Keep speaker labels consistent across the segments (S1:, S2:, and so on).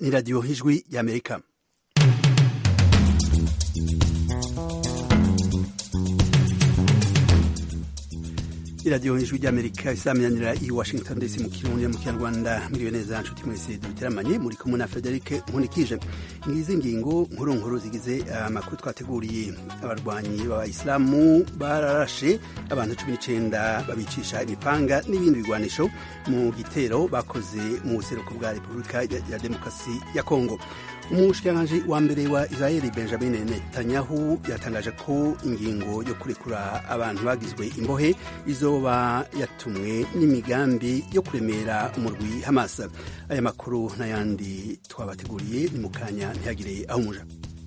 S1: ni radiyo y'ijwi y'amerika iradiyo y'ijwi ry'amerika isaminanira i washington dc mu kirundi mu kinyarwanda miriwe neza nshuti mwese duteramanye muri kumwe na frederic nkunikije ngizi ngingo nkuru nkuru zigize amakuru twateguriye abarwanyi b'abayisilamu bararashe abantu cumi n'icenda babicisha imipanga n'ibindi bigwanisho mu gitero bakoze mu buseruko bwa repubulika ya demokarasi ya kongo umushikiranganji wa mbere wa israeli benjamin netanyahu yatangaje ko ingingo yo kurekura abantu bagizwe imbohe izoba yatumwe n'imigambi yo kuremera umurwi hamas aya makuru n'ayandi twabateguriye ni mu kanya ntihagire aho umuja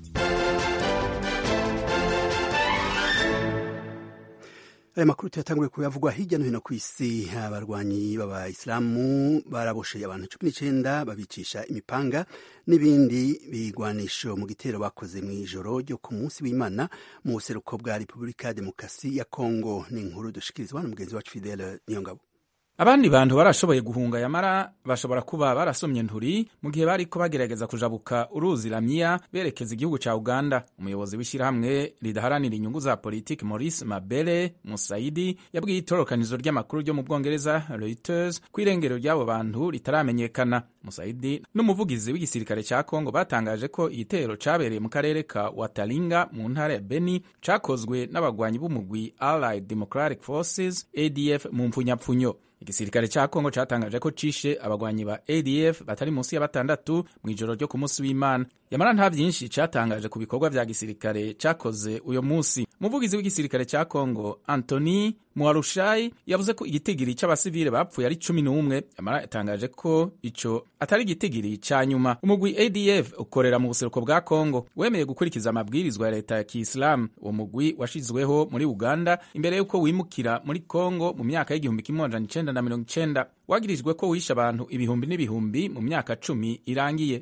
S1: aya makuru tuyatanguye kuyavugwa hirya no hino ku isi abarwanyi b'abayisilamu barabosheye abantu cumi n'icenda babicisha imipanga n'ibindi bigwanisho mu gitero bakoze mu ijoro ryo ku munsi w'imana mu buseruko bwa repubulika ya demokarasi ya kongo ni inkuru dushikirizwa na mugenzi wacu fidele niyongabo
S2: abandi bantu barashoboye guhunga yamara bashobora kuba barasomye nturi mu gihe bariko bagerageza kujabuka uruzi ramiya berekeza igihugu ca uganda umuyobozi w'ishyirahamwe ridaharanira inyungu za politiki maurice mabere musaidi yabwiye itorokanizo ry'amakuru ryo mu bwongereza reuters ko irengero ry'abo bantu ritaramenyekana musaidi n'umuvugizi w'igisirikare ca kongo batangaje ko igitero cabereye mu karere ka watalinga mu ntara ya beni cakozwe n'abagwanyi b'umugwi allied democratic forces adf mu mpfunyapfunyo igisirikare ca kongo catangaje ko cishe abagwanyi ba adf batari munsi ya batandatu mu ijoro ryo ku munsi w'imana yamara nta vyinshi catangaje ku bikorwa vya gisirikare cakoze uyo munsi umuvugizi w'igisirikare ca kongo antony muarushayi yavuze ko igitigiri c'abasivile bapfuye ari cumi n'umwe yamara yatangaje ko ico atari igitigiri ca nyuma umugwi adf ukorera mu buseruko bwa kongo wemeye gukurikiza amabwirizwa ya leta ya kiisilamu uwo mugwi washizweho muri uganda imbere y'uko wimukira muri kongo mu myaka y'igihumbi kimwe amajana icenda na mirongo icenda wagirijwe ko wishe abantu ibihumbi n'ibihumbi mu myaka cumi irangiye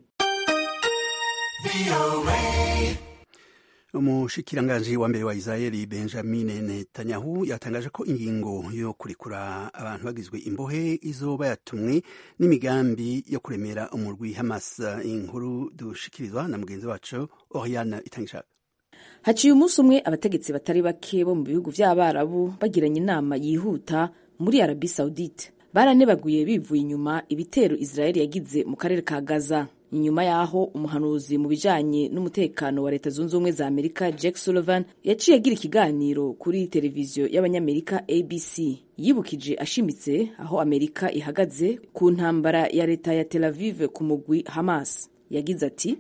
S1: umushikiranganji wa mbere wa israeli benjamin netanyahu yatangaje ko ingingo yo kurekura abantu bagizwe imbohe izoba yatumwe n'imigambi yo kuremera umurwi hamas inkuru dushikirizwa na mugenzi wacu oriane itangishaka
S3: haciye umunsi umwe abategetsi batari bake bo mu bihugu vy'abarabu bagiranye inama yihuta muri arabi saudite baranebaguye bivuye inyuma ibitero israeli yagize mu karere ka gaza inyuma y'aho umuhanuzi mu bijanye n'umutekano wa leta zunze ubumwe za amerika jack sullivan yaciye agira ikiganiro kuri televiziyo y'abanyamerika abc yibukije ashimitse aho amerika ihagaze ku ntambara ya leta ya tel aviv ku mugwi hamas yagize ati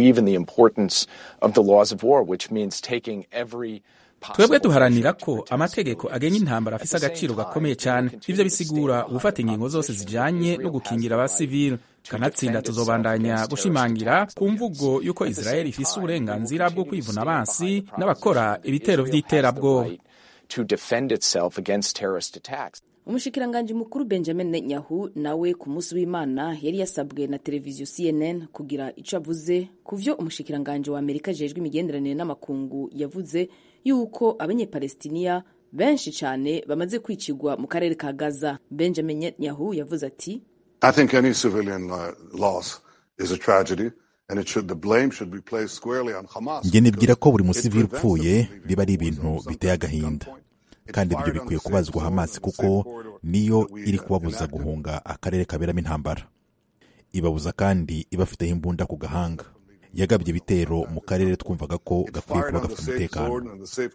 S2: twebwe duharanira ko amategeko agenga intambara afise agaciro gakomeye cyane ivyo bisigura ugufata ingingo zose zijanye no gukingira abasivili kanatsinda tuzobandanya gushimangira ku mvugo y'uko israeli ifise uburenganzira bwo kwivuna abansi n'abakora ibitero vy'iterabwoba
S3: umushikiranganji mukuru benjamin netanyahu nawe ku munsi w'imana yari yasabwe na televiziyo cnn kugira ico avuze ku vyo umushikiranganji wa amerika ajejwe imigenderanire n'amakungu yavuze yuko abanyepalestiniya benshi cyane bamaze kwicigwa mu karere ka gaza benjamin netanyahu yavuze ati
S4: njye nibwira ko buri musivili upfuye biba ari ibintu biteye agahinda kandi ibyo bikwiye kubazwa hamasi kuko niyo iri kubabuza guhunga akarere kaberamo intambara ibabuza kandi ibafiteho imbunda ku gahanga yagabye ibitero mu karere twumvaga ko gakwiye kuba gafite umutekano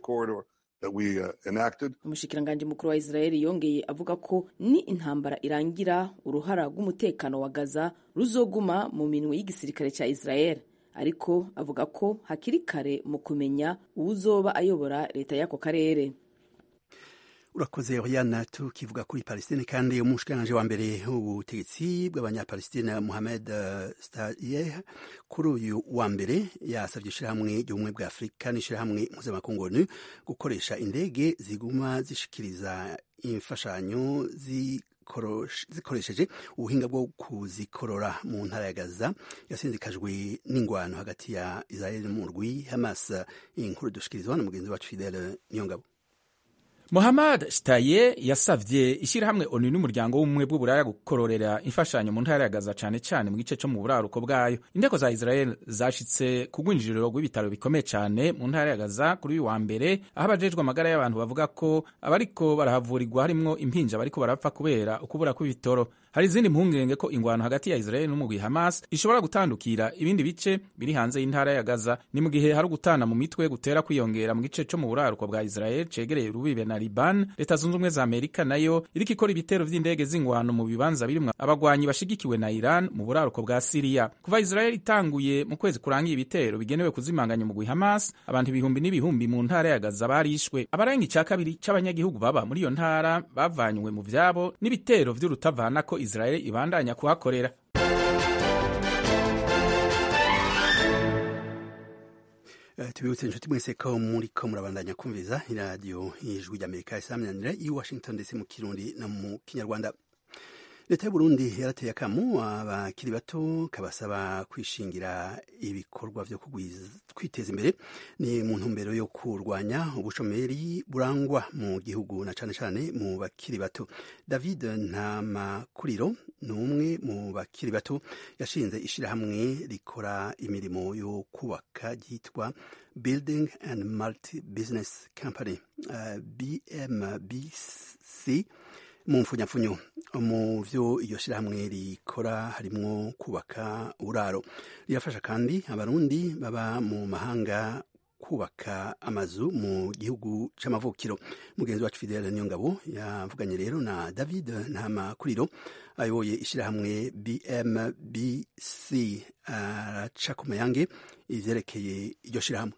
S3: umushikiranganji mukuru wa israeli yongeye avuga ko ni intambara irangira uruhara rw'umutekano wa gaza ruzoguma mu minwe y'igisirikare cya israeli ariko avuga ko hakiri kare mu kumenya uwuzoba ayobora leta y'ako karere
S1: urakoze oriana tukivuga kuri palestine kandi umushikiranganji wa mbere w'ubutegetsi bw'abanyapalestine mohamed stayeh kuri uyu wa mbere yasabye ishirahamwe ry'ubumwe bwa afurika n'ishirahamwe mpuzamakungu onu gukoresha indege ziguma zishikiriza imfashanyo zikoresheje ubuhinga bwo kuzikorora mu ntara ya gaza yasindikajwe n'ingwano hagati ya israel n'umurwi hamas inkuru dushikirizwa na mugenzi wacu fidele niyongabo
S2: Mohammad Shtaye yasavye ishirahamwe ONU n'umuryango w'ubumwe bw'uburaya gukororera imfashanyo mu ntara ya Gaza cane cane mu gice co mu buraruko bwayo. Inteko za Israel zashitse ku rwinjiriro rw'ibitaro bikomeye cane mu ntara ya Gaza kuri uyu wa mbere, aho abajejwe amagara y'abantu bavuga ko abariko barahavurirwa harimwo impinja bariko barapfa kubera ukubura kw'ibitoro. Hari izindi mpungenge ko ingwano hagati ya Israel n'umugwi Hamas ishobora gutandukira ibindi bice biri hanze y'intara ya Gaza. Ni mu gihe hari ugutana mu mitwe gutera kwiyongera mu gice co mu buraruko bwa Israel cegereye urubibe na Liban. Leta zunze ubumwe za Amerika nayo iriko ikora ibitero vy'indege z'ingwano mu bibanza birimwo abagwanyi bashigikiwe na Iran mu buraruko bwa Siriya. Kuva Israel itanguye mu kwezi kurangiye ibitero bigenewe kuzimanganya umugwi Hamas, abantu ibihumbi n'ibihumbi mu ntara ya Gaza barishwe. Abarenga ica kabiri c'abanyagihugu baba muri iyo ntara bavanywe mu vyabo n'ibitero vy'urutavanako Israel ibandanya kuhakorera.
S1: Uh, tubibutse inshuti mwese ko muriko murabandanya kumviza iradiyo ijwi ry'amerika isaminanira i washington ndetse mu kirundi no mu kinyarwanda leta y'uburundi yarateye akamu abakiri bato kabasaba kwishingira ibikorwa vyo kwiteza imbere ni mu ntumbero yo kurwanya ubushomeri burangwa mu gihugu na cane cane mu bakiri bato david ntamakuriro ni umwe mu bakiri bato yashinze ishirahamwe rikora imirimo yo kubaka ryitwa building and multi business company uh, bmbc mu mfunyapfunyo mu vyo iyo shirahamwe rikora harimwo kubaka uburaro rirafasha kandi abarundi baba mu mahanga kubaka amazu mu gihugu c'amavukiro mugenzi wacu fidele niyongabo yavuganye rero na david ntamakuriro ayoboye ishirahamwe bmbc araca ku mayange ivyerekeye iryo shirahamwe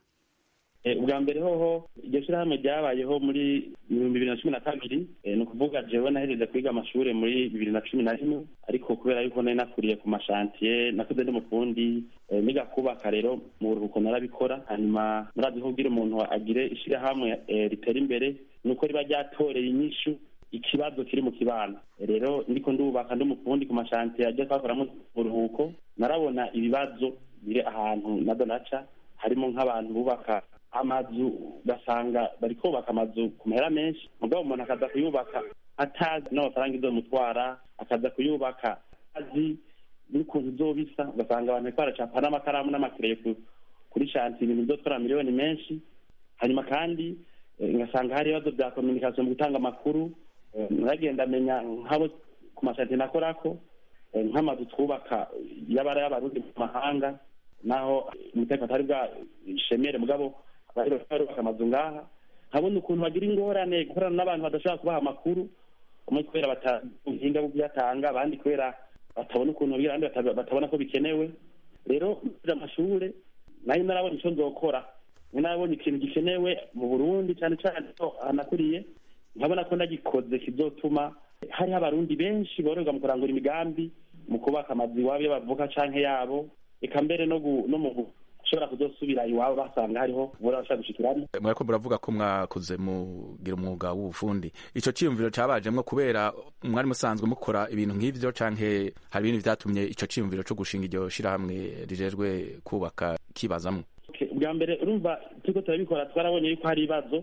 S5: ubwa mbere hoho iryo shyirahamwe ryabayeho muri ibihumbi bibiri na cumi na kabiri ni ukuvuga jewe nahejeje kwiga amashuri muri bibiri na cumi na rimwe ariko kubera yuko nari nakuriye ku mashantiye nakuze ndi mufundi niga kubaka rero mu buruhuko narabikora hanyuma murazi ko kugira umuntu agire ishyirahamwe ritera imbere ni uko riba ryatoreye inyishu ikibazo kiri mu kibano rero ndiko ndubaka ndi umufundi ku mashantiye ajya twakoramo uburuhuko narabona ibibazo biri ahantu na donaca harimo nk'abantu bubaka amazu ugasanga bari kubaka amazu ku mahera menshi mugabo umuntu akaza kuyubaka atazi n'amafaranga izomutwara akaza kuyubaka azi n'ukuntu izobisa ugasanga abantu bariko baracapa n'amakaramu n'amakereye kuri shanti ibintu bizotwara miliyoni menshi hanyuma kandi ngasanga hari ibibazo bya kominikasiyo mu gutanga amakuru naragenda amenya nk'abo ku mashanti nakorako nk'amazu twubaka y'abara y'abarundi mu mahanga naho umutekano atari bwa shemere mugabo barubaka amazu ngaha nkabona ukuntu bagira ingorane gukorana n'abantu badashobora kubaha amakuru umwe kubera batabuhinga bwo kuyatanga abandi kubera batabona ukuntu babwira abandi batabona ko bikenewe rero amashure nayo narabona ico nzokora narabonye ikintu gikenewe mu burundi cane cane ko hanakuriye nkabona ko ndagikoze kizotuma hariho abarundi benshi bororwa mu kurangura imigambi mu kubaka amazu iwabo iyo bavuka canke yabo eka mbere no mu ushobora kuzosubira iwabo basanga hariho ubura bashaka gushikiramo
S2: mwariko muravuga ko mwakoze mugira umwuga w'ubufundi ico ciyumviro cabajemwo kubera mwari musanzwe mukora ibintu nk'ivyo canke hari ibintu vyatumye ico ciyumviro co gushinga iryo shirahamwe rijejwe kubaka kibazamwo
S5: ubwa mbere urumva turiko turabikora twarabonye yuko hari ibibazo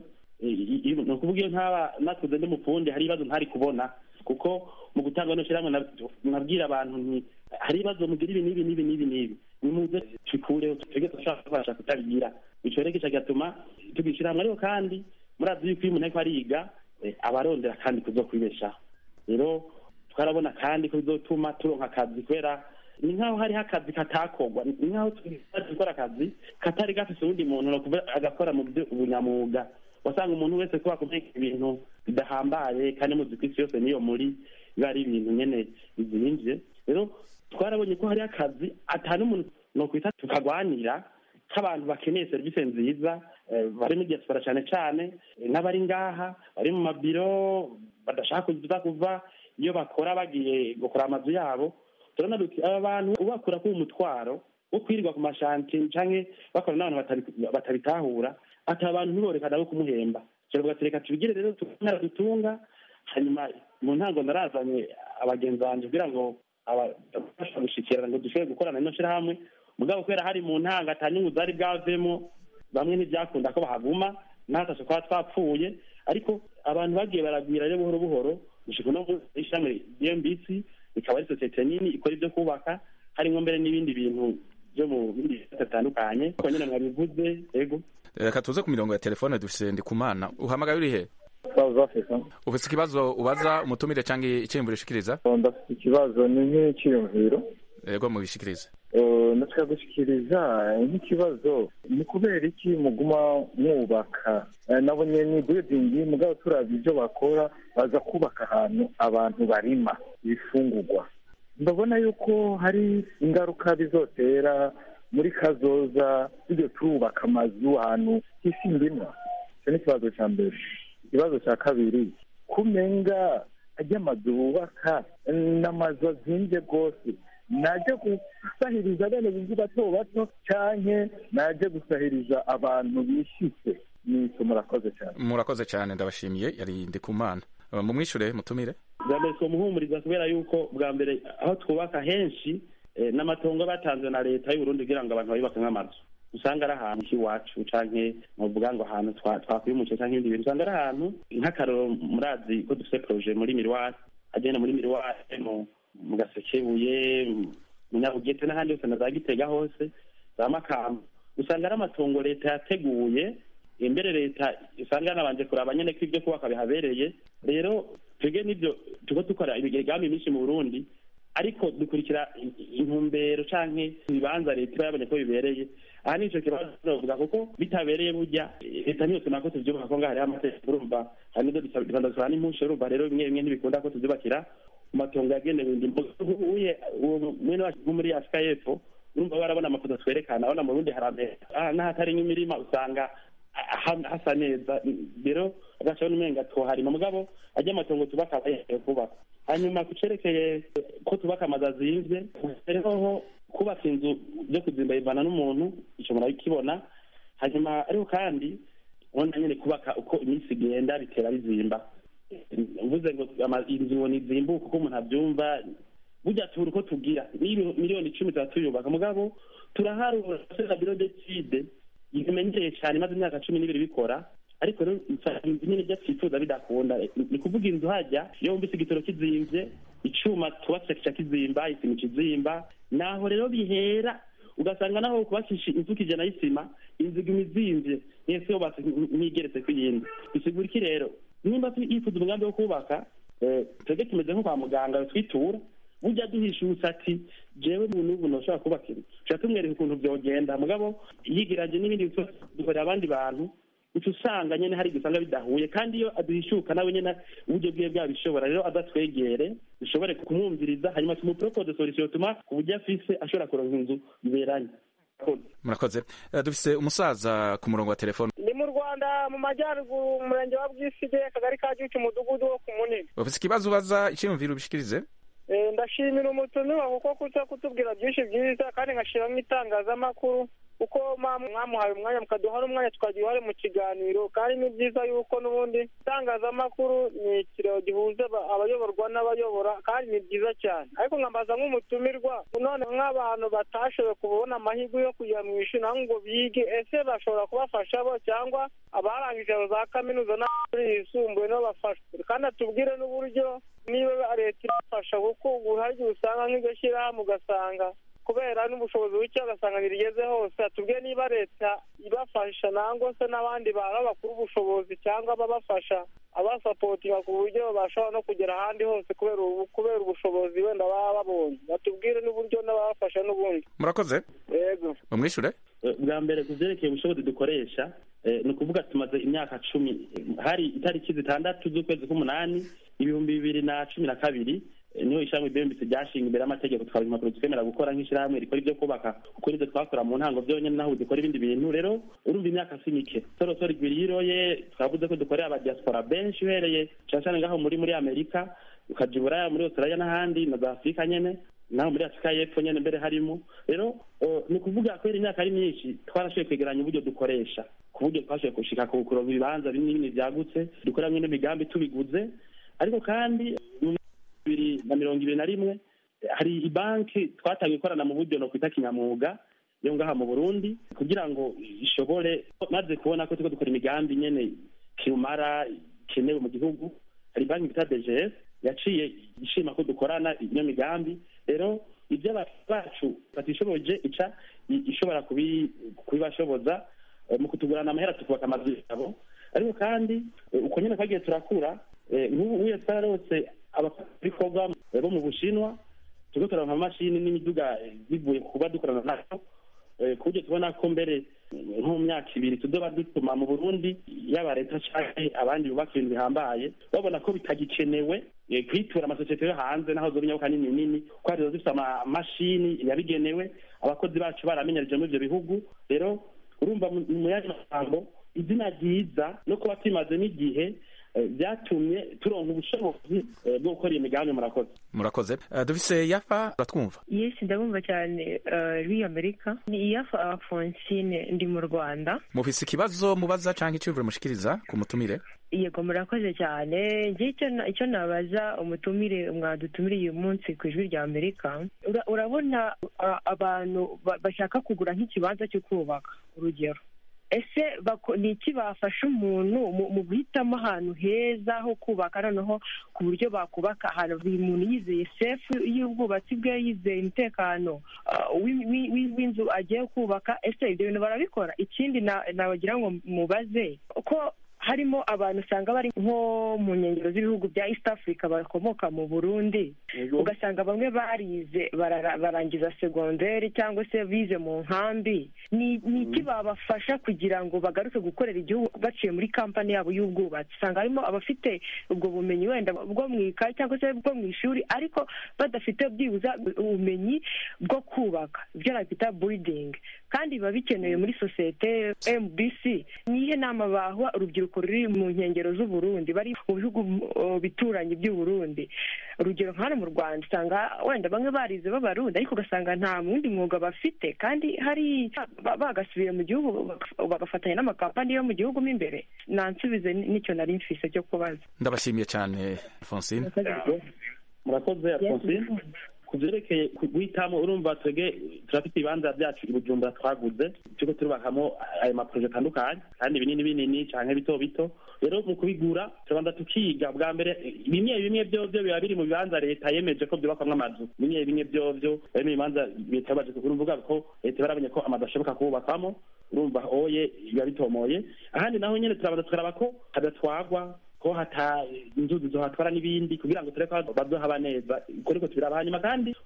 S5: ni ukuvuga iyo ntaba nakuze ndi mufundi hari ibibazo ntari kubona kuko mu gutanga no shirahamwe nabwira abantu nti hari ibibazo mugira ibi n'ibi n'ibi n'ibi n'ibi nimuze tubikureho twebwe turashobora kubasha kutabigira ico rero kica gatuma tugishyira hamwe ariko kandi murazi yuko iyo umuntu ariko ariga abarondera kandi kuzokwibeshaho rero twarabona kandi ko bizotuma turonka akazi kubera ni nk'aho hariho akazi katakorwa ni nk'aho gukora akazi katari gafise uwundi muntu agakora mu ubunyamwuga wasanga umuntu wese kuba kumenya ibintu bidahambaye kandi muzi ko isi yose niyo muri biba ari ibintu nyene bizimvye rero twarabonye ko hari akazi atari umuntu nokwita tukagwanira nk'abantu bakeneye serivisi nziza bari muri diaspora cyane cyane n'abari ngaha bari mu mabiro badashaka kuza kuva iyo bakora bagiye gukora amazu yabo turabona duti aba bantu ubakura k'uwo mutwaro wo kwirirwa ku mashanti canke bakora n'abantu batabitahura ati abantu ntiborekana bo kumuhemba turavuga ati reka tubigire rero tukara dutunga hanyuma mu ntango narazanye abagenzi banje kugira ngo abafasha gushikirana ngo dushobore gukorana ino shirahamwe mugabo kubera hari mu ntanga ata nyungu zari bwavemo bamwe ntibyakunda ko bahaguma natashe kuba twapfuye ariko abantu bagiye baragwira rero buhoro buhoro gushika no ishami dmbc ikaba ari sosiyete nini ikora ibyo kubaka harimo mbere n'ibindi bintu byo mu bindi bitandukanye ko nyine mwabivuze yego
S2: reka tuze ku mirongo ya telefone dufise ndikumana uhamagaye uri he
S6: South Africa
S2: ufise ikibazo ubaza umutumire cyangwa icyiyumviro ushikiriza
S6: ndafite ikibazo ni nk'icyiyumviro
S2: yego mubishikirize
S6: natwe gushyikiriza nk'ikibazo ni kubera iki muguma mwubaka nabonye ni buildingi mugabo turabye ibyo bakora baza kubaka ahantu abantu barima ibifungurwa ndabona yuko hari ingaruka bizotera muri kazoza tujye turubaka amazu ahantu hisi ndimwa icyo ni ikibazo cya mbere ikibazo cya kabiri kumenga ajya amazu bubaka ni amazu azinze rwose najya gusahiriza bene bivu bato bato cyane najya gusahiriza abantu bishyitse n'icyo murakoze cyane
S2: murakoze cyane ndabashimiye yari ndikumana mumwishure mutumire
S5: bwa mbere tumuhumuriza kubera yuko bwa mbere aho twubaka henshi n'amatongo batanzwe na leta y'uburundi kugira ngo abantu bayubake nk'amazu usanga ari ahantu h'iwacu canke novuga ngo ahantu twakwimukiye canke ibindi bintu usanga ari ahantu nk'akaroro murazi ko dufite proje muri miriwari agenda muri miriwari mu gasekebuye mu nyabugete n'ahandi hose na za gitega hose za makamba usanga ari amatongo leta yateguye imbere leta usanga yanabanje kuraba nyene ko ibyo kubaka bihabereye rero twebwe n'ibyo tuko dukora imigambi myinshi mu burundi ariko dukurikira intumbero canke ibibanza leta iba yabonye ko bibereye aha nico kibazo novuga kuko bitabereye burya leta niyo tuna ko tuvyubaka ko ngaho hariho amategeko urumva hari nizo dusaba n'impusha urumva rero bimwe bimwe ntibikunda ko tuvyubakira mu matongo yagenewe indimo uye mwene wacu nko muri afurika y'epfo urumva barabona amafoto twerekana abona mu rundi harambere n'ahatari nk'imirima usanga hasa neza rero agacaho n'umenga twoharima mugabo ajya amatongo tubaka abayemewe kubaka hanyuma ku cerekeye ko tubaka amazu azinvye rero kubaka inzu byo kuzimba bivana n'umuntu ico murabikibona hanyuma ariko kandi ubona nyene kubaka uko iminsi igenda bitera bizimba mvuze ngo inzu ngo nizimbuke uko umuntu abyumva burya tubura uko tugira miliyoni icumi tuba tuyubaka mugabo turaharura na biro decide bimenyereye cyane maze imyaka cumi n'ibiri bikora ariko rero inzu nyine ibyo twifuza bidakunda ni kuvuga inzu hajya iyo wumvise igitoro kizimvye icuma twubatse kica kizimba isima kizimba naho rero bihera ugasanga naho kubakisha inzu kijana y'isima inzu iguma izimvye mwese yubatse ntigeretse ku yindi bisigura iki rero nimba yifuza umugambi wo kubaka twebwe tumeze nko kwa muganga twitura burya duhishutse ati jewe muntu ubu ntushobora kubaka inzu tuca tumwereka ukuntu vyogenda mugabo yigiranje n'ibindi dukorera abandi bantu uca usanga nyene hari gusanga bidahuye kandi iyo aduhishuka nawe nyene uburyo bwiwe bwabishobora rero adatwegere dushobore kumwumviriza hanyuma tumupropose solution tuma ku buryo afise ashobora kuronka inzu iberanye
S2: murakoze dufise umusaza ku murongo wa telefone
S7: ni mu rwanda mu majyaruguru umurenge wa bwisige akagari ka gicu umudugudu wo ku munini
S2: ufise ikibazo ubaza icyiyumviro ubishikirize
S7: ndashimira umutumirwa kuko kuza kutubwira byinshi byiza kandi nkashiramo itangazamakuru kuko mwamuhaye umwanya mukaduha n'umwanya tukagira uruhare mu kiganiro kandi ni byiza yuko n'ubundi itangazamakuru ni ikiraro gihuza abayoborwa n'abayobora kandi ni byiza cyane ariko nkambaza nk'umutumirwa none nk'abantu batashoboye kubona amahirwe yo kujya mu ishuri naho ngo bige ese bashobora kubafasha bo cyangwa abarangije za kaminuza n'amashuri yisumbuye nabo bafasha kandi atubwire n'uburyo niba leta irafasha kuko ubu hari igihe usanga nk'iryo shyirahamwe ugasanga kubera n'ubushobozi buke ugasanga ntirigeze hose atubwiye niba leta ibafasha nangwa se n'abandi bantu bakura ubushobozi cyangwa babafasha abasapotinga ku buryo bashobora no kugera ahandi hose kubera kubera ubushobozi wenda baba babonye batubwire n'uburyo n'ababafasha n'ubundi
S2: murakoze
S7: yego
S2: bamwishure
S5: bwa mbere ku byerekeye ubushobozi dukoresha ni ukuvuga tumaze imyaka cumi hari itariki zitandatu z'ukwezi k'umunani ibihumbi bibiri na cumi na kabiri niho ishyirahamwe bmbc ryashinga imbere y'amategeko tukaba impapuro twemera gukora nk'ishyirahamwe rikora ibyo kubaka kuko nibyo twakora mu ntango byonyine naho dukora ibindi bintu rero urumva imyaka si mike sorosoro igwiri yiroye twavuze ko dukorera abadiaspora benshi uhereye cyane cyane ngaho muri muri amerika ukaja iburaya muri australia n'ahandi na za afurika nyene naho muri afurika y'epfo nyene mbere harimo rero ni ukuvuga kubera imyaka ari myinshi twarashoboye kwegeranya uburyo dukoresha ku buryo twashoboye gushika ku kuronka ibibanza binini byagutse dukoreramwo n'imigambi tubiguze ariko kandi bibiri na mirongo ibiri na rimwe hari ibanki twatangiye ikorana mu buryo no kwita kinyamwuga yo ngaha mu burundi kugira ngo ishobore maze kubona ko turiko dukora imigambi nyene kirumara ikenewe mu gihugu hari banki bita dgs yaciye ishima ko dukorana iyo migambi rero ibyo bacu batishoboje ica ishobora kubibashoboza mu kutugurana amahera tukubaka amazu yabo ariko kandi uko nyine twagiye turakura nk'ubu uye twararose abakorwa bo mu bushinwa turiko turaronka amamashini n'imiduga bivuye kuba dukorana nayo ku buryo tubona ko mbere nko mu myaka ibiri tudoba dutuma mu burundi yaba leta canke abandi bubaka ibintu bihambaye babona ko bitagikenewe kwitura amasosiyete yo hanze naho zoba inyabuka nini nini ko hari zifite amamashini yabigenewe abakozi bacu baramenyereje muri ivyo bihugu rero urumva mu yandi magambo izina ryiza no kuba tumaze n'igihe byatumye turonka ubushobozi bwo gukora iyo migambi murakoze
S2: murakoze dufise yafa uratwumva
S8: yesi ndabumva cyane rw'iyi amerika ni yafa afonsine ndi mu rwanda
S2: mufise ikibazo mubaza cyangwa iciyumviro mushikiriza ku mutumire
S8: yego murakoze cyane njye icyo nabaza umutumire mwadutumiriye uyu munsi ku ijwi rya amerika urabona abantu bashaka kugura nk'ikibanza cyo kubaka urugero ese ni iki bafasha umuntu mu guhitamo ahantu heza ho kubaka noneho ku buryo bakubaka ahantu buri muntu yizeye sefu y'ubwubatsi bwe yizeye umutekano w'inzu agiye kubaka ese ibyo bintu barabikora ikindi nabagira ngo mubaze ko harimo abantu usanga bari nko mu nkengero z'ibihugu bya east africa bakomoka mu burundi ugasanga bamwe barize barangiza segonderi cyangwa se bize mu nkambi ni iki babafasha kugira ngo bagaruke gukorera igihugu baciye muri kampani yabo y'ubwubatsi usanga harimo abafite ubwo bumenyi wenda bwo mu ikayi cyangwa se bwo mu ishuri ariko badafite byibuza ubumenyi bwo kubaka ibyo nakwita buridingi kandi biba bikenewe muri sosiyete mbc nihe nama baha urubyiruko ruri mu nkengero z'uburundi bari mu bihugu bituranye by'uburundi urugero nka hano mu rwanda usanga wenda bamwe barize b'abarundi ariko ugasanga nta wundi mwuga bafite kandi hari bagasubiye mu gihugu bagafatanya n'amakampani yo mu gihugu mo imbere nansubize n'icyo nari mfise cyo kubaza
S2: ndabashimiye cyane alphonsine
S5: murakoze alphonsine ku byerekeye guhitamo urumva twebwe turafite ibibanza byacu i bujumbura twaguze turiko turubakamo ayo maporoje atandukanye kandi binini binini canke bito bito rero mu kubigura turabanza tukiga bwa mbere bimwe bimwe vyovyo biba biri mu bibanza leta yemeje ko vyubakwamwo amazu bimwe bimwe vyovyo bari mu bibanza leta yabaje kuvuga ko leta barabonye ko amazu ashoboka kububakwamo urumva oye biba bitomoye ahandi naho nyene turabanza tukaraba ko hadatwagwa ko hata inzuzi zohatwara n'ibindi kugira ngo tureke bazohaba neza uko niko tubiraba hanyuma kandi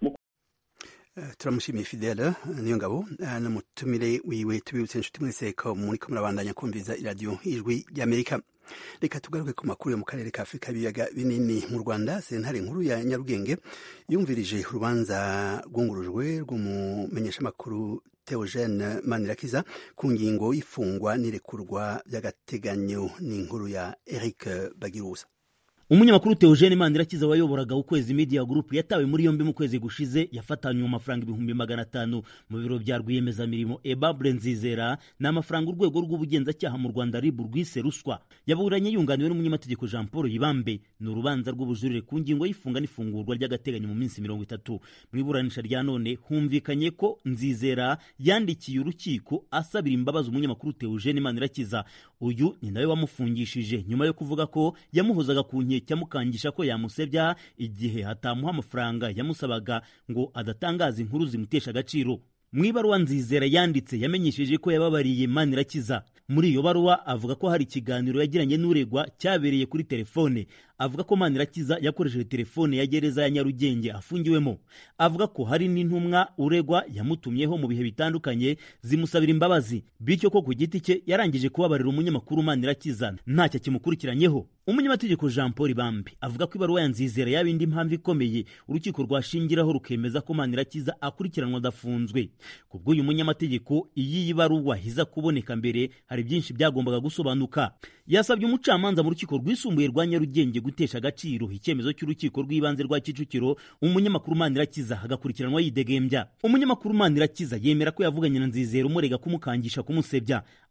S1: turamushimiye fidele niyo ngabo n'umutumire wiwe tubibutse inshuti mwese ko muriko murabandanya kumviza iradiyo ijwi ry'amerika reka tugaruke ku makuru yo mu karere ka afurika y'ibiyaga binini mu rwanda sentare nkuru ya nyarugenge yumvirije urubanza rwungurujwe rw'umumenyeshamakuru Theogene Manirakiza ku ngingo y'ifungwa n'irekurwa by'agateganyo n'inkuru ya Eric Bagirusa
S9: umunyamakuru Theogene Manirakiza wayoboraga ukwezi media group yatawe muri yombi mu kwezi gushize yafatanywe amafaranga ibihumbi magana atanu mu biro bya rwiyemezamirimo Ebable Nzizera ni amafaranga urwego rw'ubugenzacyaha mu Rwanda RIB rwise ruswa yaburanye yunganiwe n'umunyamategeko Jean Paul Yibambe ni urubanza rw'ubujurire ku ngingo y'ifunga n'ifungurwa ry'agateganyo mu minsi mirongo itatu mu iburanisha rya none humvikanye ko Nzizera yandikiye urukiko asabira imbabazi umunyamakuru Theogene Manirakiza uyu ni nawe wamufungishije nyuma yo kuvuga ko yamuhozaga ku nkeke cyamukangisha ko yamusebya igihe hatamuha amafaranga yamusabaga ngo adatangaza inkuru zimutesha agaciro mu ibaruwa nzizera yanditse yamenyesheje ko yababariye manirakiza muri iyo baruwa avuga ko hari ikiganiro yagiranye n'uregwa cyabereye kuri telefone avuga ko manirakiza yakoresheje telefone ya gereza ya nyarugenge afungiwemo avuga ko hari n'intumwa uregwa yamutumyeho mu bihe bitandukanye zimusabira imbabazi bityo ko ku giti cye yarangije kubabarira umunyamakuru manirakiza ntacyo kimukurikiranyeho umunyamategeko jean paul bambi avuga ko ibaruwa ya nzizera yaba indi mpamvu ikomeye urukiko rwashingiraho rukemeza ko manirakiza akurikiranwa adafunzwe ku bw'uyu munyamategeko iyi baruwa iza kuboneka mbere hari byinshi byagombaga gusobanuka yasabye umucamanza mu rukiko rwisumbuye rwa nyarugenge gutesha agaciro icyemezo cy'urukiko rw'ibanze rwa kicukiro umunyamakuru manirakiza agakurikiranwa yidegembya umunyamakuru manirakiza yemera ko yavuganye na nzizera umurega kumukangisha kumusebya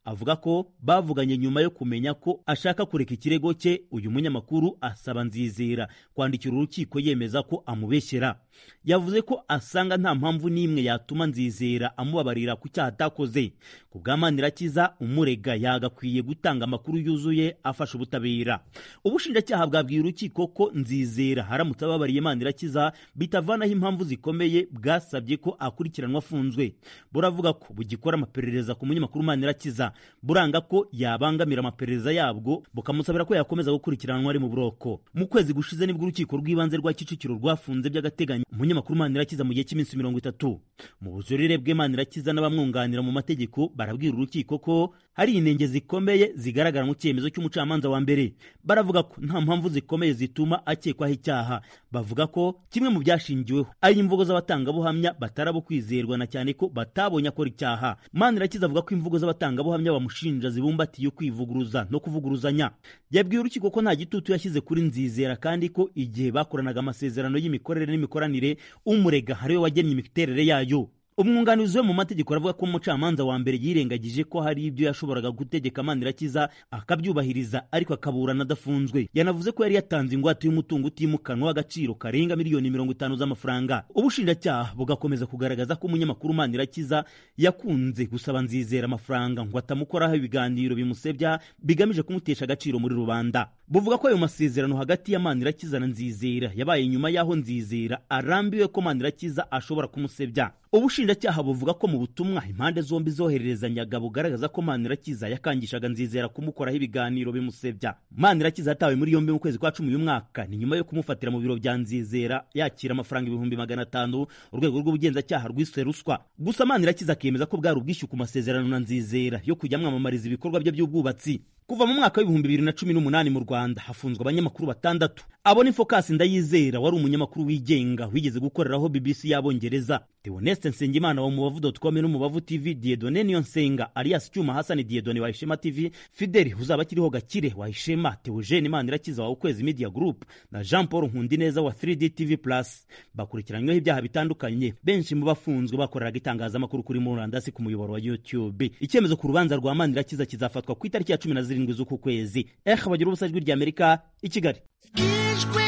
S9: avuga ko bavuganye nyuma yo kumenya ko ashaka kureka ikirego cye uyu munyamakuru asaba nzizera kwandikira urukiko yemeza ko amubeshyera yavuze ko asanga nta mpamvu n'imwe yatuma nzizera amubabarira ku cyaha atakoze ku bwa manirakiza umurega yagakwiye gutanga amakuru yuzuye afasha ubutabera ubushinjacyaha bwabwiye urukiko ko nzizera haramutse ababariye manirakiza bitavanaho impamvu zikomeye bwasabye ko akurikiranwa afunzwe buravuga ko bugikora amaperereza ku munyamakuru manirakiza buranga ko yabangamira amaperereza yabwo bukamusabira ko yakomeza gukurikiranwa ari mu buroko mu kwezi gushize nibwo urukiko rw'ibanze rwa kicukiro rwafunze by'agateganyo umunyamakuru manirakiza mu gihe cy'iminsi mirongo itatu mu bujurire bwe manirakiza n'abamwunganira mu mategeko barabwira urukiko ko hari inenge zikomeye zigaragara mu cyemezo cy'umucamanza wa mbere baravuga ko nta mpamvu zikomeye zituma akekwaho icyaha bavuga ko kimwe mu byashingiweho ari imvugo z'abatangabuhamya batarabo kwizerwa na cyane ko batabonye akora icyaha manirakiza avuga ko imvugo z'abatangabuhamya bamushinja zibumbatiye kwivuguruza no kuvuguruzanya yabwiye urukiko ko nta gitutu yashyize kuri nzizera kandi ko igihe bakoranaga amasezerano y'imikorere n'imikoranire umurega ariwe wagennye imiterere yayo umwunganizi we mu mategeko aravuga ko umucamanza wa mbere yirengagije ko hari ibyo yashoboraga gutegeka manirakiza akabyubahiriza ariko akaburana adafunzwe yanavuze ko yari yatanze ingwate y'umutungo utimukanwa w'agaciro karenga miliyoni mirongo itanu z'amafaranga ubushinjacyaha bugakomeza kugaragaza ko umunyamakuru manirakiza yakunze gusaba nzizera amafaranga ngo atamukoraho ibiganiro bimusebya bigamije kumutesha agaciro muri rubanda buvuga ko ayo masezerano hagati ya manirakiza na nzizera yabaye nyuma y'aho nzizera arambiwe ko manirakiza ashobora kumusebya ubushinjacyaha buvuga ko mu butumwa impande zombi zohererezanyaga bugaragaza ko manirakiza yakangishaga nzizera kumukoraho ibiganiro bimusebya manirakiza yatawe muri yombi mu kwezi kwa cumi uyu mwaka ni nyuma yo kumufatira mu biro bya nzizera yakira amafaranga ibihumbi magana atanu urwego rw'ubugenzacyaha rwiswe ruswa gusa manirakiza akemeza ko bwari ubwishyu ku masezerano na nzizera yo kujya amwamamariza ibikorwa bye by'ubwubatsi kuva mu mwaka w'ibihumbi bibiri na cumi n'umunani mu rwanda hafunzwe abanyamakuru batandatu abo ni focus ndayizera wari umunyamakuru wigenga wigeze gukoreraho bbc y'abongereza theoneste nsengimana wa mubavu com n'umubavu tv diedone niyo nsenga alias cyuma hasani diedone wa ishema tv fideli uzaba akiriho gakire wa ishema theogene imanirakiza wa ukwezi media group na jean paul nkundineza wa 3d tv plus bakurikiranyweho ibyaha bitandukanye benshi mu bafunzwe bakoreraga itangazamakuru kuri murandasi ku muyoboro wa youtube icyemezo ku rubanza rwa manirakiza kizafatwa ku itariki ya cumi na zirindwi z'uku kwezi eh bagira ubusa ijwi ry'amerika i kigali
S10: ijwi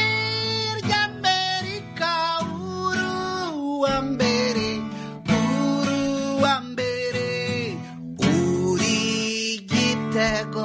S10: ry'amerika uruwa mbere uruwa mbere uri gitego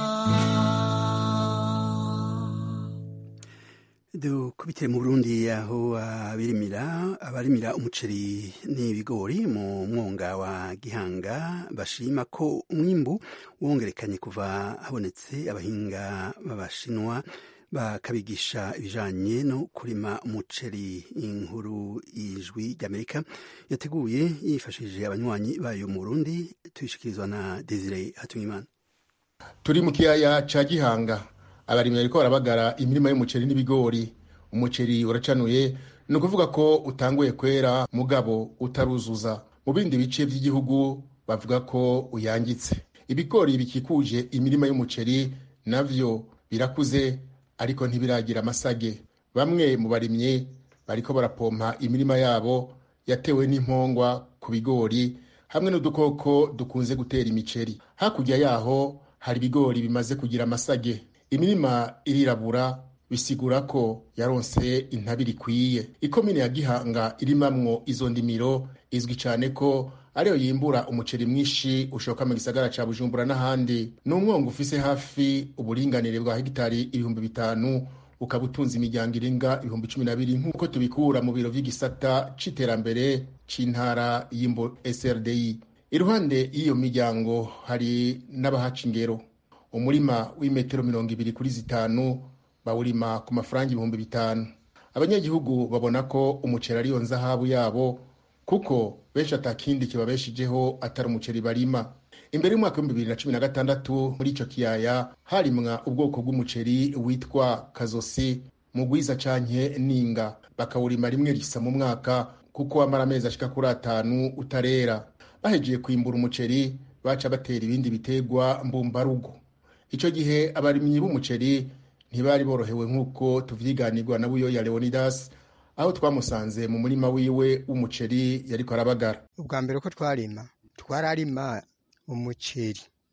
S1: dukubitire mu burundi aho abirimira abarimira umuceri n'ibigori mu mwonga wa gihanga bashima ko umwimbu wongerekanye kuva habonetse abahinga b'abashinwa bakabigisha ibijanye no kurima umuceri inkuru ijwi ry'amerika yateguye yifashishije abanywanyi bayo mu burundi tuyishikirizwa na desire hatungimana
S11: turi mu kiyaya ca gihanga abarimyi bariko barabagara imirima y'umuceri n'ibigori umuceri uracanuye ni ukuvuga ko utanguye kwera mugabo utaruzuza mu bindi bice by'igihugu bavuga ko uyangitse ibigori bikikuje imirima y'umuceri navyo birakuze ariko ntibiragira amasage bamwe mu barimyi bariko barapompa imirima yabo yatewe n'impongwa ku bigori hamwe n'udukoko dukunze gutera imiceri hakurya yaho hari ibigori bimaze kugira amasage imirima irirabura bisigura ko yaronse intabire ikwiye ikomine ya gihanga irimamwo izo ndimiro izwi cyane ko ariyo yimbura umuceri mwinshi ushoka mu gisagara ca bujumbura n'ahandi ni umwongo ufise hafi uburinganire bwa hegitari ibihumbi bitanu ukaba utunze imiryango irenga ibihumbi cumi na bibiri nk'uko tubikura mu biro vy'igisata c'iterambere c'intara y'imbo srdi iruhande y'iyo miryango hari n'abahaca ingero umurima w'imetero mirongo ibiri kuri zitanu bawurima ku mafaranga ibihumbi bitanu abanyagihugu babona ko umuceri ariyo nzahabu yabo kuko benshi atakindi kibabeshijeho atari umuceri barima imbere y'umwaka w'ibihumbi bibiri na cumi na gatandatu muri ico kiyaya harimwa ubwoko bw'umuceri witwa kazosi mugwiza canke ninga bakawurima rimwe risa mu mwaka kuko wamara amezi ashika kuri atanu utarera bahejeje kwimbura umuceri baca batera ibindi bitegwa mbumbarugo ico gihe abarimyi b'umuceri ntibari borohewe nk'uko tuvyiganirwa na buyoya leonidas aho twamusanze mu murima wiwe w'umuceri yariko arabagara
S12: ubwa mbere ko twarima twararima umuceri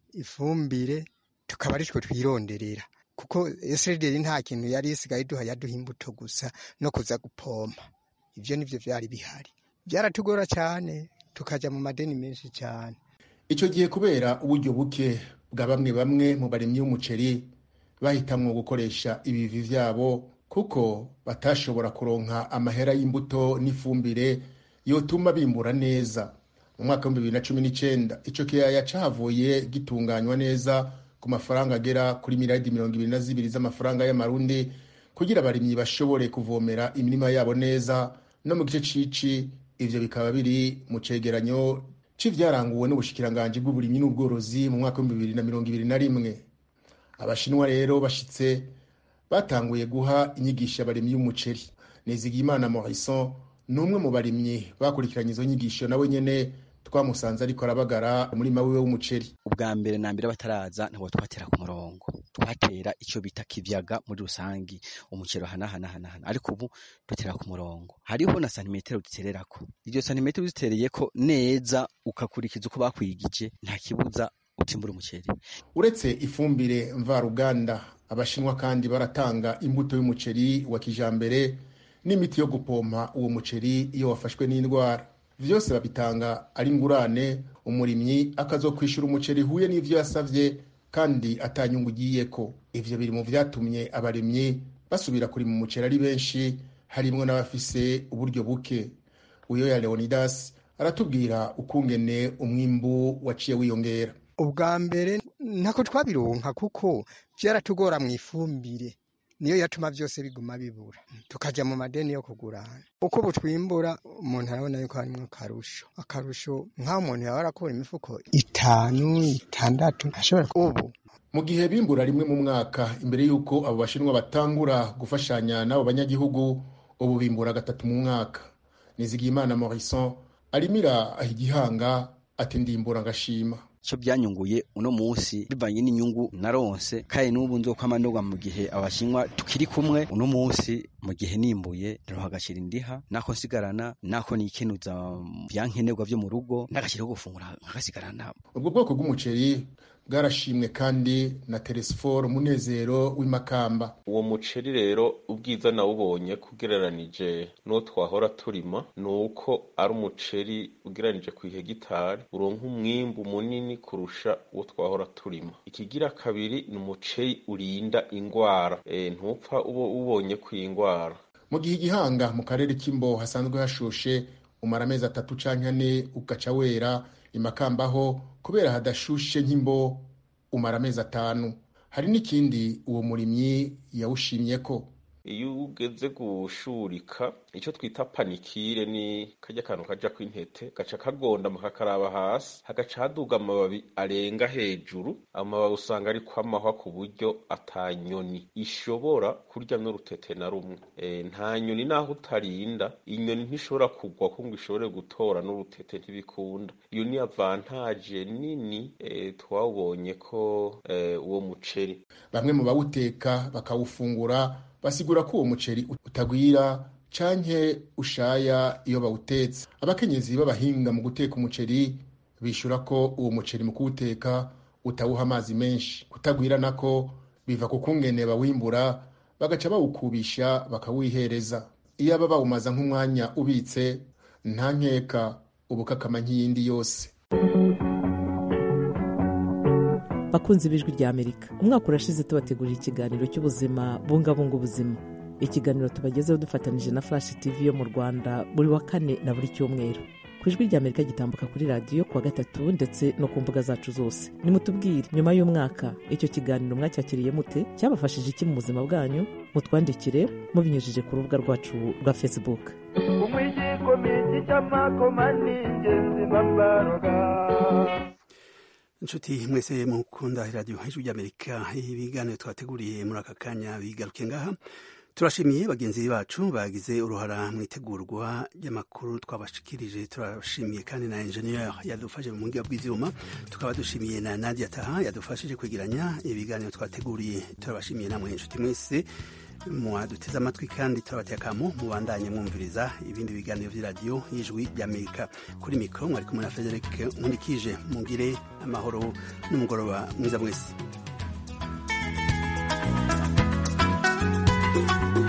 S12: ifumbire tukaba ari two twironderera kuko eserideri nta kintu yari isigaye duha yaduha imbuto gusa no kuza gupompa ibyo nibyo byari bihari byaratugora cyane tukajya mu madeni menshi cyane
S11: icyo gihe kubera uburyo buke bwa bamwe bamwe mu barimyi b'umuceri bahitamwo gukoresha ibivi vyabo kuko batashobora kuronka amahera y'imbuto n'ifumbire yotuma bimbura neza mu mwaka w'ibihumbi bibiri na cumi n'icenda ico kiyaya cahavuye gitunganywa neza ku mafaranga agera kuri miliyaridi mirongo ibiri na zibiri z'amafaranga y'amarundi kugira abarimyi bashobore kuvomera imirima yabo neza no mu gice cici ivyo bikaba biri mu cegeranyo c'ivyaranguwe n'ubushikiranganji bw'uburimyi n'ubworozi mu mwaka w'ibihumbi bibiri na mirongo ibiri na rimwe abashinwa rero bashitse batanguye guha inyigisho abarimyi b'umuceri nizigiyimana morison ni umwe mu barimyi bakurikiranye izo nyigisho nawe nyene twamusanze ariko arabagara umurima wiwe w'umuceri
S13: ubwa mbere na mbere bataraza ntabwo twatera ku murongo twatera icyo bita kivyaga muri rusangi umuceri hanahanahana ariko ubu dutera ku murongo hariho na santimetero dutererako iryo santimetero uzitereyeko neza ukakurikiza uko bakwigije nta kibuza utimbura umuceri
S11: uretse ifumbire mvaruganda abashinwa kandi baratanga imbuto y'umuceri wa kijambere n'imiti yo gupompa uwo muceri iyo wafashwe n'indwara vyose babitanga ari ngurane umurimyi akazokwishura umuceri huye n'ivyo yasavye kandi atanyungu ugiyeko ivyo biri mu vyatumye abarimyi basubira kurima umuceri ari benshi harimwo n'abafise uburyo buke uyo ya leonidas aratubwira ukungene umwimbu waciye wiyongera
S12: ubwa mbere ntako twabironka kuko vyaratugora mu ifumbire niyo yatuma byose biguma bibura tukaja mu madeni yo kugurana uko butwimbura umuntu arabona yuko harimwo akarusho akarusho nk'aho umuntu yaba arakura imifuko itanu itandatu ashobora ubu
S11: mu gihe bimbura rimwe mu mwaka imbere y'uko abo bashinwa batangura gufashanya n'abo banyagihugu ubu bimbura gatatu mu mwaka nizigiyimana morison arimira igihanga ati ndimbura ngashima
S13: cyo byanyunguye uno munsi bivanye n'inyungu naronse kandi n'ubu nzokwamandorwa mu gihe abashinwa tukiri kumwe uno munsi mu gihe nimbuye ndaroha agashira indiha nako nsigarana nako nikenuza byankenerwa vyo mu rugo n'agashira ko gufungura nkagasigarana
S11: ubwo bwoko bw'umuceri bwarashimwe kandi na teresiforo umunezero w'imakamba
S14: uwo muceri rero ubwiza nawubonye kugereranije n'uwo twahora turima ni uko ari umuceri ugereranije ku ihegitari uronka umwimbu munini kurusha uwo twahora turima ikigira kabiri ni umuceri urinda ingwara e, ntupfa uba ubonye ku ingwara
S11: mu gihe igihanga mu karere k'imbo hasanzwe hashushe umara amezi atatu canke ane ugaca wera imakambaho kubera hadashushe nk'imbo umara amezi atanu hari n'ikindi uwo murimyi yawushimye ko
S14: iyo ugeze gushurika icyo twita panikire ni kajya kantu kaja kw'intete gaca kagondama kakaraba hasi hagaca haduga amababi arenga hejuru amababi usanga ari kwamahwa ku buryo atanyoni ishobora kurya n'urutete na rumwe e, nta nyoni naho utarinda inyoni ntishobora kugwa ko ngo ishobore gutora n'urutete ntibikunda iyo ni avantaje nini e, twawubonye ko e, uwo muceri
S11: bamwe mu bawuteka bakawufungura basigura ko uwo muceri utagwira canke ushaya iyo bawutetse abakenyezi b'abahinga mu guteka umuceri bishura ko uwo muceri mu kuwuteka utawuha amazi menshi kutagwira nako biva ku kungene bawimbura bagaca bawukubisha bakawihereza iyo aba bawumaza nk'umwanya ubitse nta nkeka ubukakama nk'iyindi yose
S15: bakunze ibijwi rya amerika umwaka urashize tubategurira ikiganiro cy'ubuzima bungabunga ubuzima ikiganiro tubagezeho dufatanije na flash tv yo mu rwanda buri wa kane na buri cyumweru ku ijwi rya amerika gitambuka kuri radiyo kuwa gatatu ndetse no ku mbuga zacu zose nimutubwire nyuma y'umwaka icyo kiganiro mwacyakiriye mute cyabafashije iki mu buzima bwanyu mutwandikire mubinyujije ku rubuga rwacu rwa facebook
S16: umwigikomiki cy'amakoma ni ingenzi mbabaroga
S1: inshuti mwese mukunda radiyo hejuru ry'amerika ibiganiro twateguriye muri aka kanya bigaruke ngaha turashimiye bagenzi bacu bagize uruhara mu itegurwa ry'amakuru twabashikirije turashimiye kandi na engineer yadufashe mu buhinga bw'ivyuma tukaba dushimiye na Nadia Taha yadufashije kwegeranya ibiganiro twateguriye turabashimiye namwe inshuti mwese mwaduteze amatwi kandi turabateye akamo mubandanye mwumviriza ibindi biganiro by'iradiyo y'ijwi ry'amerika kuri mikoro mwari kumwe na frederic nkurikije mugire amahoro n'umugoroba mwiza mwese